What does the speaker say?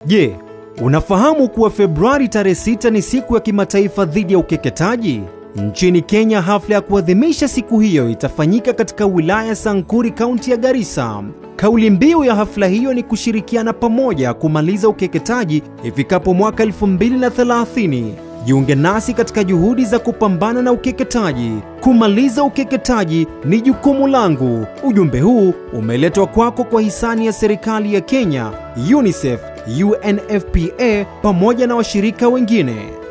Je, unafahamu kuwa Februari tarehe 6 ni siku ya kimataifa dhidi ya ukeketaji? Nchini Kenya, hafla ya kuadhimisha siku hiyo itafanyika katika wilaya ya Sankuri, kaunti ya Garissa. Kauli mbiu ya hafla hiyo ni kushirikiana pamoja kumaliza ukeketaji ifikapo mwaka 2030. Jiunge nasi katika juhudi za kupambana na ukeketaji. Kumaliza ukeketaji ni jukumu langu. Ujumbe huu umeletwa kwako kwa hisani ya serikali ya Kenya, UNICEF, UNFPA pamoja na washirika wengine.